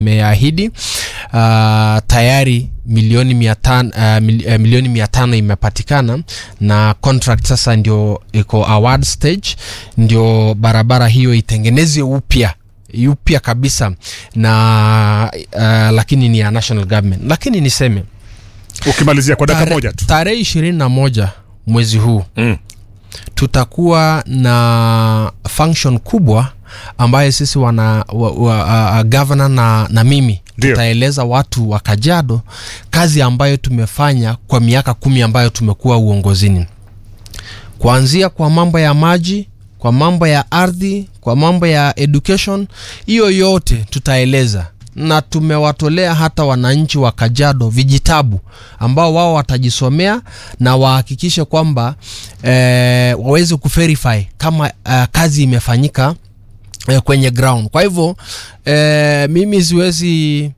imeahidi uh, tayari milioni mia tano, uh, mil, uh, milioni mia tano imepatikana na contract sasa ndio iko award stage, ndio barabara hiyo itengenezwe upya upya kabisa na uh, lakini ni ya national government. Lakini niseme ukimalizia kwa dakika tare- moja tu tarehe ishirini na moja mwezi huu mm. tutakuwa na function kubwa ambayo sisi wana wa, wa, uh, governor na, na mimi Ndio. tutaeleza watu wa Kajiado kazi ambayo tumefanya kwa miaka kumi ambayo tumekuwa uongozini, kuanzia kwa mambo ya maji, kwa mambo ya ardhi, kwa mambo ya education, hiyo yote tutaeleza na tumewatolea hata wananchi wa Kajiado vijitabu ambao wao watajisomea na wahakikishe kwamba eh, waweze kuverify kama eh, kazi imefanyika eh, kwenye ground. Kwa hivyo eh, mimi siwezi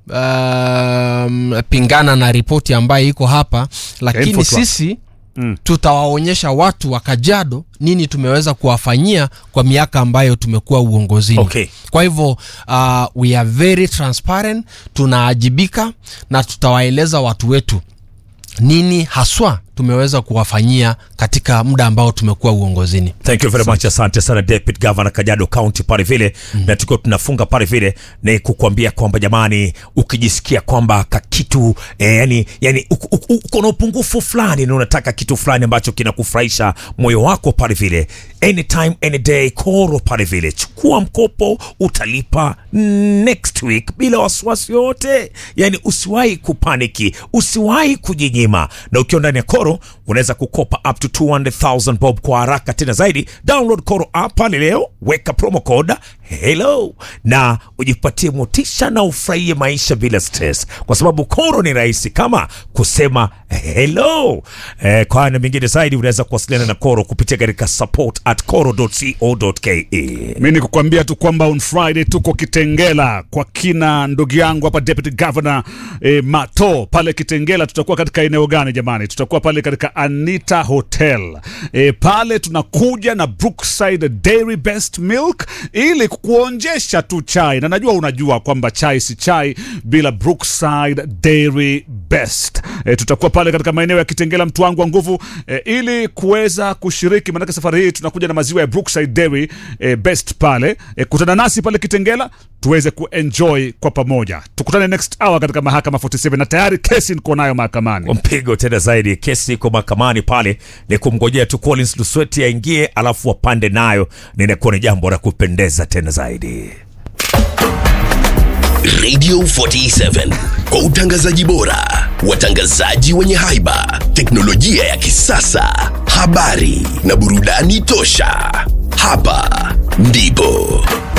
um, pingana na ripoti ambayo iko hapa, lakini Info tu. sisi Mm. tutawaonyesha watu wa Kajiado nini tumeweza kuwafanyia kwa miaka ambayo tumekuwa uongozini. Okay. Kwa hivyo uh, we are very transparent, tunaajibika na tutawaeleza watu wetu nini haswa tumeweza kuwafanyia katika muda ambao tumekuwa uongozini. Thank you very much, asante sana Deputy Governor Kajiado County pale vile mm. na tukiwa tunafunga pale vile ni kukuambia kwamba jamani, ukijisikia kwamba kakitu eh, yani, yani uko- uko uko na upungufu fulani na unataka kitu fulani ambacho kinakufurahisha moyo wako pale vile, anytime any day, Koro pale vile, chukua mkopo utalipa next week bila wasiwasi yote. Yani usiwahi kupaniki, usiwahi kujinyima, na ukiwa ndani ya Koro unaweza kukopa up to 200,000 bob kwa haraka tena zaidi. Download Koro app pale leo, weka promo code hello na ujipatie motisha na ufurahie maisha bila stress, kwa sababu Koro ni rahisi kama kusema hello. Eh, kwa haya na mengine zaidi unaweza kuwasiliana na Koro kupitia katika support at koro.co.ke. mi ni kukwambia tu kwamba on friday tuko kitengela kwa kina ndugu yangu hapa deputy governor eh, mato pale kitengela tutakuwa katika eneo gani jamani tutakuwa pale katika anita hotel eh, pale tunakuja na brookside dairy best milk ili kuonjesha tu chai na najua unajua kwamba chai si chai bila brookside dairy best eh, tutakuwa pale katika maeneo ya kitengela mtu wangu wa nguvu eh, ili kuweza kushiriki maanake safari hii tunakuja na maziwa ya brookside dairy eh, best pale eh, kutana nasi pale kitengela tuweze kuenjoy kwa pamoja tukutane next hour katika mahakama 47 na tayari kesi niko nayo mahakamani mpigo tena zaidi. Kesi iko mahakamani pale, ni kumngojea tu Collins Lusweti aingie, alafu wapande nayo, ninakuwa ni jambo la kupendeza tena zaidi. Radio 47 kwa utangazaji bora, watangazaji wenye haiba, teknolojia ya kisasa, habari na burudani tosha. Hapa ndipo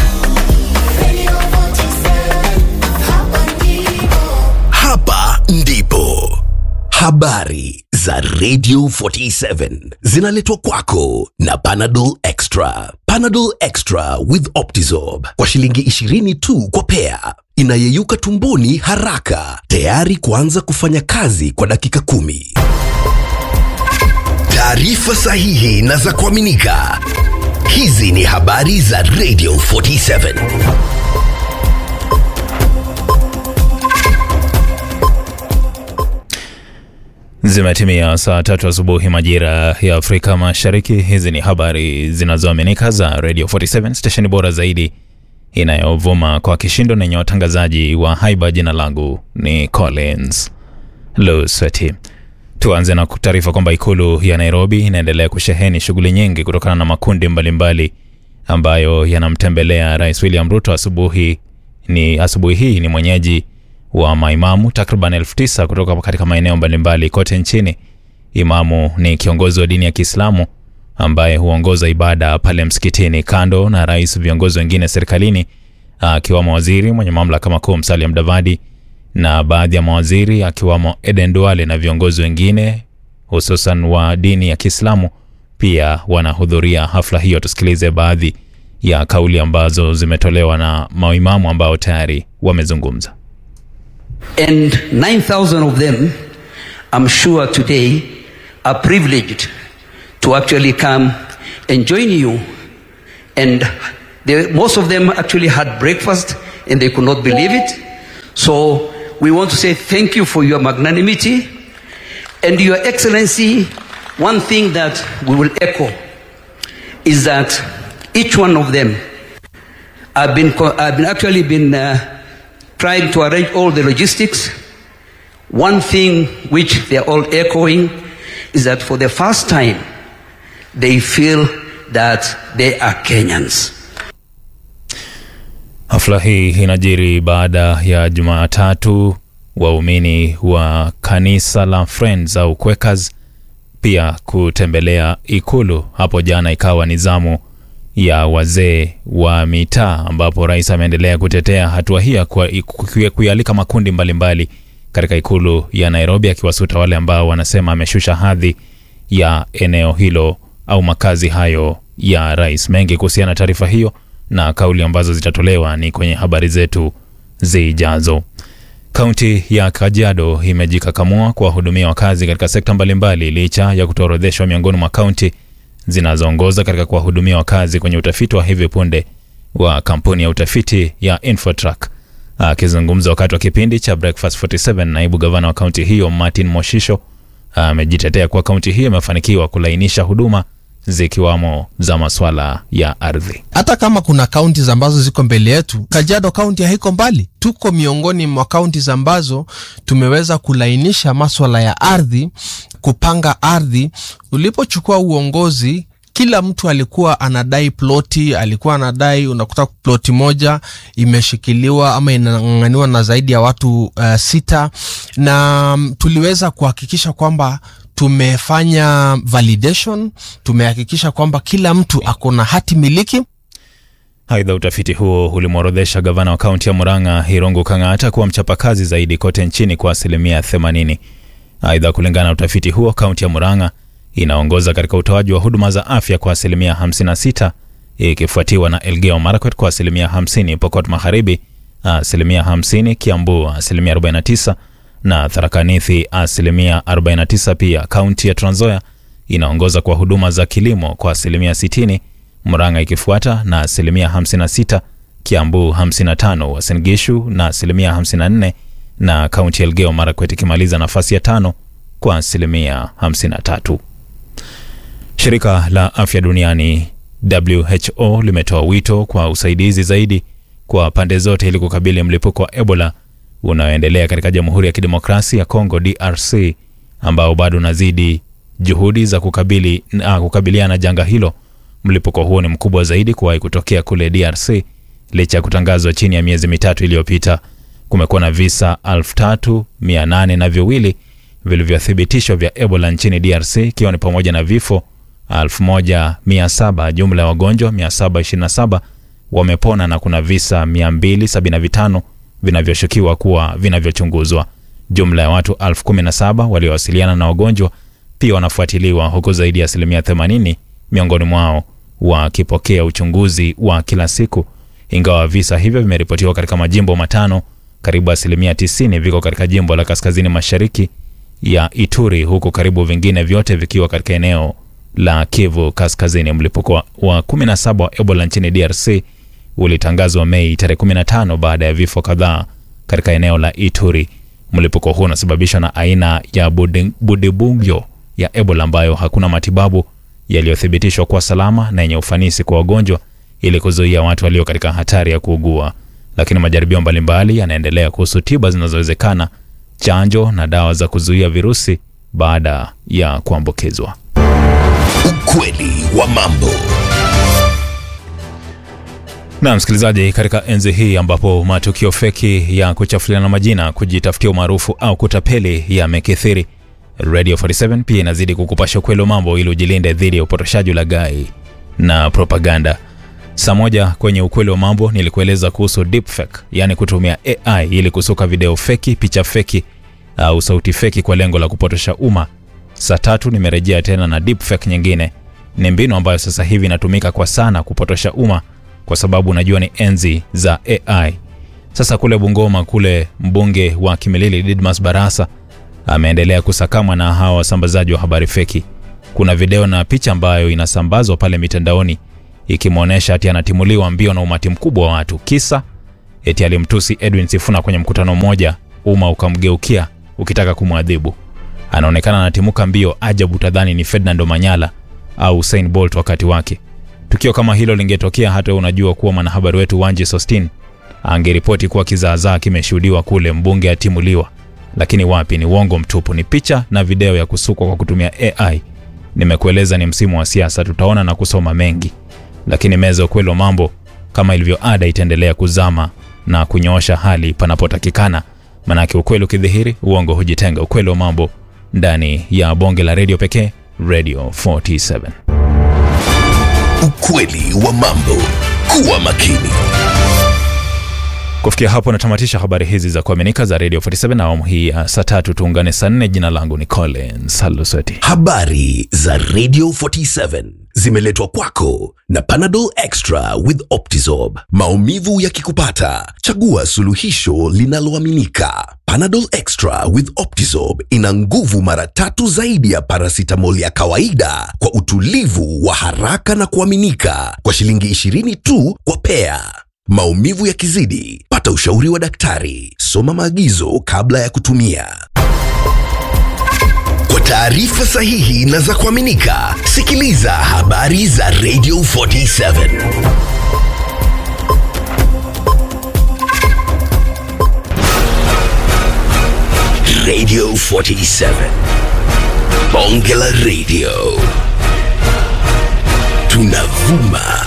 hapa ndipo habari za Radio 47 zinaletwa kwako na Panadol Extra. Panadol Extra with Optizorb kwa shilingi 20 tu kwa pea, inayeyuka tumboni haraka, tayari kuanza kufanya kazi kwa dakika kumi. Taarifa sahihi na za kuaminika. Hizi ni habari za Radio 47. Zimetimia saa tatu asubuhi majira ya Afrika Mashariki. Hizi ni habari zinazoaminika za Radio 47 stesheni bora zaidi inayovuma kwa kishindo na yenye watangazaji wa haiba. Jina langu ni Collins Lusweti. Tuanze na taarifa kwamba ikulu ya Nairobi inaendelea kusheheni shughuli nyingi kutokana na makundi mbalimbali ambayo yanamtembelea Rais William Ruto. Asubuhi ni asubuhi hii ni mwenyeji wa maimamu takriban elfu tisa kutoka katika maeneo mbalimbali kote nchini. Imamu ni kiongozi wa dini ya Kiislamu ambaye huongoza ibada pale msikitini. Kando na rais, viongozi wengine serikalini akiwamo waziri mwenye mamlaka makuu Musalia Mudavadi na baadhi ya mawaziri akiwamo Eden Duale na viongozi wengine hususan wa dini ya Kiislamu pia wanahudhuria hafla hiyo. Tusikilize baadhi ya kauli ambazo zimetolewa na maimamu ambao tayari wamezungumza. And 9,000 of them, I'm sure today, are privileged to actually come and join you. And they, most of them actually had breakfast and they could not believe it. So we want to say thank you for your magnanimity and your excellency. One thing that we will echo is that each one of them have been, co- have been actually been uh, trying to arrange all the logistics. One thing which they are all echoing is that for the first time, they feel that they are Kenyans. Hafla hii inajiri baada ya Jumatatu waumini wa kanisa la Friends au Quakers pia kutembelea ikulu. Hapo jana ikawa ni zamu ya wazee wa mitaa, ambapo rais ameendelea kutetea hatua hii ya kuwa- kuya- kuialika makundi mbalimbali katika ikulu ya Nairobi, akiwasuta wale ambao wanasema ameshusha hadhi ya eneo hilo au makazi hayo ya rais. Mengi kuhusiana na taarifa hiyo na kauli ambazo zitatolewa ni kwenye habari zetu zijazo. Kaunti ya Kajiado imejikakamua kuwahudumia wakazi katika sekta mbalimbali licha ya kutoorodheshwa miongoni mwa kaunti zinazoongoza katika kuwahudumia wakazi kwenye utafiti wa hivi punde wa kampuni ya utafiti ya Infotrack. Akizungumza wakati wa kipindi cha Breakfast 47, naibu gavana wa kaunti hiyo Martin Moshisho amejitetea kuwa kaunti hiyo imefanikiwa kulainisha huduma zikiwamo za maswala ya ardhi. hata kama kuna kaunti ambazo ziko mbele yetu, Kajiado kaunti haiko mbali. Tuko miongoni mwa kaunti ambazo tumeweza kulainisha maswala ya ardhi, kupanga ardhi. Ulipochukua uongozi kila mtu alikuwa anadai ploti, alikuwa anadai, unakuta ploti moja imeshikiliwa ama inang'ang'aniwa na zaidi ya watu uh, sita, na mm, tuliweza kuhakikisha kwamba tumefanya validation, tumehakikisha kwamba kila mtu ako na hati miliki Aidha, utafiti huo ulimworodhesha gavana wa kaunti ya Murang'a Irungu Kang'ata kuwa mchapakazi zaidi kote nchini kwa asilimia 80. Aidha, kulingana na utafiti huo, kaunti ya Murang'a inaongoza katika utoaji wa huduma za afya kwa asilimia 56 ikifuatiwa na Elgeyo Marakwet kwa asilimia 50, Pokot Magharibi asilimia 50, Kiambu asilimia 49 na Tharaka Nithi asilimia 49. Pia kaunti ya Trans Nzoia inaongoza kwa huduma za kilimo kwa asilimia 60, Murang'a ikifuata na asilimia 56, Kiambu 55, Uasin Gishu na asilimia 54 na kaunti ya Elgeyo Marakwet ikimaliza nafasi ya tano kwa asilimia 53. Shirika la Afya Duniani WHO limetoa wito kwa usaidizi zaidi kwa pande zote ili kukabili mlipuko wa Ebola unaoendelea katika Jamhuri ya Kidemokrasia ya Kongo DRC ambao bado unazidi juhudi za kukabili, na kukabiliana na janga hilo. Mlipuko huo ni mkubwa zaidi kuwahi kutokea kule DRC licha ya kutangazwa chini ya miezi mitatu iliyopita. Kumekuwa na visa 3800 na viwili vilivyothibitishwa vya Ebola nchini DRC ikiwa ni pamoja na vifo 1700. Jumla ya wagonjwa 727 wamepona na kuna visa 275 vinavyoshukiwa kuwa vinavyochunguzwa. Jumla ya watu 1017 waliowasiliana na wagonjwa pia wanafuatiliwa huku zaidi ya asilimia 80 miongoni mwao wakipokea uchunguzi wa kila siku. Ingawa visa hivyo vimeripotiwa katika majimbo matano, karibu asilimia 90 viko katika jimbo la kaskazini mashariki ya Ituri, huku karibu vingine vyote vikiwa katika eneo la Kivu Kaskazini. Mlipuko wa- wa 17 wa Ebola nchini DRC ulitangazwa Mei tarehe 15 baada ya vifo kadhaa katika eneo la Ituri. Mlipuko huu unasababishwa na aina ya budi- budibugyo ya Ebola ambayo hakuna matibabu yaliyothibitishwa kuwa salama na yenye ufanisi kwa wagonjwa ili kuzuia watu walio katika hatari ya kuugua. Lakini majaribio mbalimbali yanaendelea kuhusu tiba zinazowezekana, chanjo na dawa za kuzuia virusi baada ya kuambukizwa. Ukweli wa mambo. Na msikilizaji, katika enzi hii ambapo matukio feki ya kuchafuliana majina, kujitafutia umaarufu au kutapeli yamekithiri, Radio 47 pia inazidi kukupasha ukweli wa mambo ili ujilinde dhidi ya upotoshaji, ulaghai na propaganda. Saa moja kwenye ukweli wa mambo nilikueleza kuhusu deepfake, yaani kutumia AI ili kusuka video feki, picha feki au sauti feki kwa lengo la kupotosha umma. Saa tatu nimerejea tena na deepfake nyingine. Ni mbinu ambayo sasa hivi inatumika kwa sana kupotosha umma kwa sababu unajua ni enzi za AI. Sasa kule Bungoma, kule mbunge wa Kimilili Didmas Barasa ameendelea kusakamwa na hawa wasambazaji wa habari feki. Kuna video na picha ambayo inasambazwa pale mitandaoni ikimwonyesha ati anatimuliwa mbio na umati mkubwa wa watu. Kisa eti alimtusi Edwin Sifuna kwenye mkutano mmoja, umma ukamgeukia ukitaka kumwadhibu. Anaonekana anatimuka mbio ajabu, tadhani ni Ferdinand Manyala au Usain Bolt wakati wake. Tukio kama hilo lingetokea, hata wewe unajua kuwa mwanahabari wetu Wanji Sostin angeripoti kuwa kizaazaa kimeshuhudiwa kule, mbunge atimuliwa. Lakini wapi, ni uongo mtupu, ni picha na video ya kusukwa kwa kutumia AI. Nimekueleza ni msimu wa siasa, tutaona na kusoma mengi, lakini meza ya ukweli wa mambo kama ilivyo ada itaendelea kuzama na kunyoosha hali panapotakikana, manake ukweli ukidhihiri, uongo hujitenga. Ukweli wa mambo ndani ya bonge la redio pekee, Radio 47. Ukweli wa mambo. Kuwa makini. Kufikia hapo natamatisha habari hizi za kuaminika za Radio 47 na awamu hii ya saa tatu. Tuungane saa nne. Jina langu ni Collins Halusweti. Habari za Radio 47 zimeletwa kwako na Panadol Extra with Optizorb. Maumivu yakikupata, chagua suluhisho linaloaminika. Panadol Extra with Optizorb ina nguvu mara tatu zaidi ya paracetamol ya kawaida kwa utulivu wa haraka na kuaminika kwa shilingi 20 tu kwa pea. Maumivu yakizidi, pata ushauri wa daktari. Soma maagizo kabla ya kutumia. Kwa taarifa sahihi na za kuaminika, sikiliza habari za Radio 47. Radio 47. Bonge la Radio. Tunavuma